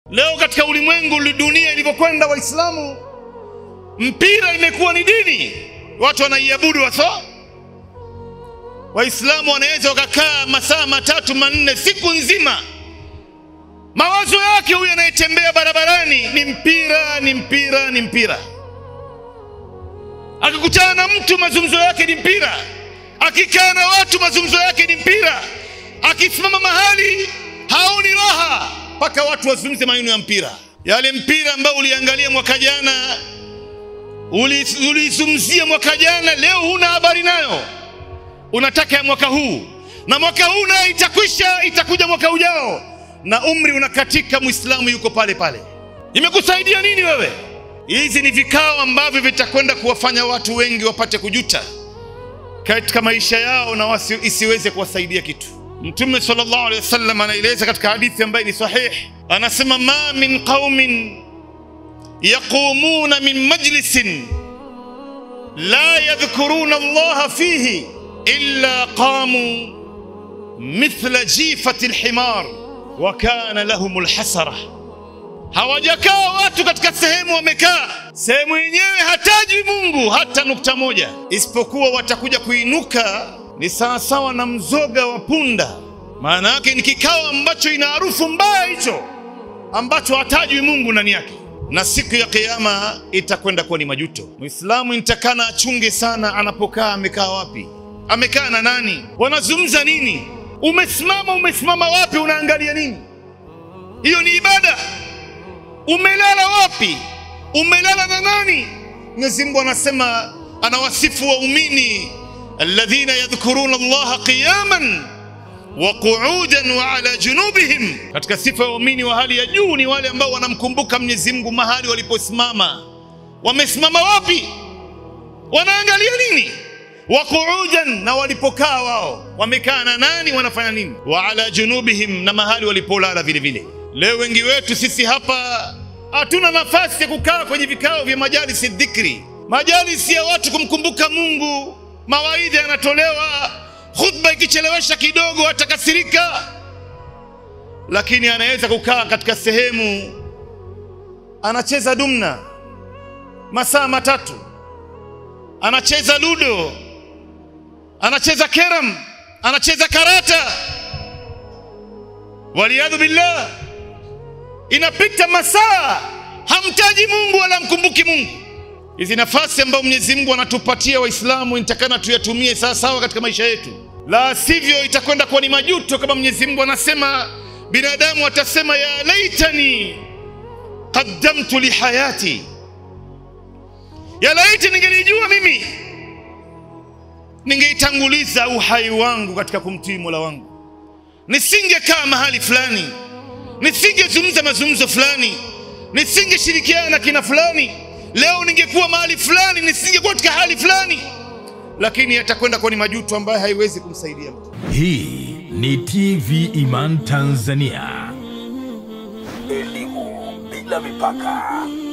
leo katika ulimwengu dunia ilivyokwenda waislamu mpira imekuwa ni dini watu wanaiabudu waso waislamu wanaweza wakakaa masaa matatu manne siku nzima mawazo yake huyu anayetembea barabarani ni mpira ni mpira ni mpira akikutana na mtu mazungumzo yake ni mpira akikaa na watu mazungumzo yake ni mpira akisimama mahali haoni raha mpaka watu wazungumze maneno ya mpira yale mpira ambao uliangalia mwaka jana ulizungumzia mwaka jana leo huna habari nayo unataka ya mwaka huu na mwaka huu nayo itakwisha itakuja mwaka ujao na umri unakatika muislamu yuko pale pale imekusaidia nini wewe hizi ni vikao ambavyo vitakwenda kuwafanya watu wengi wapate kujuta katika maisha yao na wasi, isiweze kuwasaidia kitu mtume sallallahu alaihi wasallam anaeleza katika hadithi ambayo ni sahih anasema ma min qaumin yaqumuna min majlisin la yadhkuruna allaha fihi illa qamu mithla jifati lhimar wa kana lahum lhasara hawajakaa watu katika sehemu wamekaa sehemu yenyewe hatajwi mungu hata nukta moja isipokuwa watakuja kuinuka ni sawasawa na mzoga wa punda maana yake ni kikao ambacho ina harufu mbaya hicho ambacho hatajwi mungu ndani yake na siku ya kiama itakwenda kuwa ni majuto mwislamu nitakana achunge sana anapokaa amekaa wapi amekaa na nani wanazungumza nini umesimama umesimama wapi unaangalia nini hiyo ni ibada umelala wapi umelala na nani mwenyezi mungu anasema anawasifu waumini alladhina yadhkuruna allaha qiyaman wa qu'udan wa ala junubihim katika sifa ya waumini wa hali ya juu ni wale ambao wanamkumbuka mwenyezi mungu mahali waliposimama wamesimama wapi wanaangalia nini wa qu'udan na walipokaa wao wamekaa na nani wanafanya nini wa ala junubihim na mahali walipolala vile vile leo wengi wetu sisi hapa hatuna nafasi ya kukaa kwenye vikao vya majalisi dhikri majalisi ya watu kumkumbuka mungu mawaidha yanatolewa khutba ikichelewesha kidogo atakasirika lakini anaweza kukaa katika sehemu anacheza dumna masaa matatu anacheza ludo anacheza keram anacheza karata waliyadhu billah inapita masaa hamtaji mungu wala mkumbuki mungu hizi nafasi ambayo mwenyezi mungu anatupatia waislamu nitakana tuyatumie sawasawa katika maisha yetu la sivyo itakwenda kuwa ni majuto kama mwenyezi mungu anasema binadamu atasema ya laitani qaddamtu lihayati ya laiti ningelijua mimi ningeitanguliza uhai wangu katika kumtii mola wangu nisingekaa mahali fulani nisingezungumza mazungumzo fulani nisingeshirikiana na kina fulani leo ningekuwa mahali fulani nisingekuwa katika hali fulani lakini yatakwenda kuwa ni majuto ambayo haiwezi kumsaidia mtu Hii ni TV Iman Tanzania. Elimu bila mipaka.